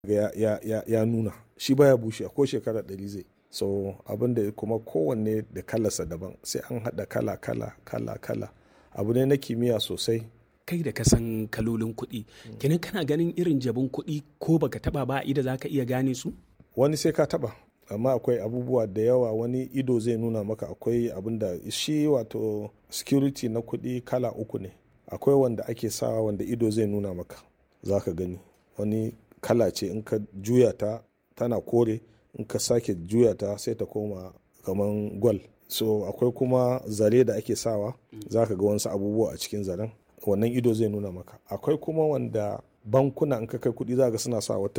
ya, ya, ya, ya nuna shi baya bushe ko shekara ɗari zai so abin da kuma kowanne da kalarsa daban sai an haɗa kala kala kala kala abu ne na kimiyya sosai kai da ka san kalolin kuɗi kenan kana ganin irin jabin kuɗi ko baka taba ba ida za ka iya gane su wani sai ka taba amma akwai abubuwa da yawa wani ido zai nuna maka akwai abin da shi wato security na kuɗi kala uku ne akwai wanda ake sawa wanda ido zai nuna maka za ka gani wani kala ce in ka juya ta tana kore in ka sake juya ta sai ta koma kaman gwal so akwai kuma zare da ake sawa za ka ga wasu abubuwa a cikin zaren wannan ido zai nuna maka akwai kuma wanda bankuna in ka kai kuɗi za ga suna sa wata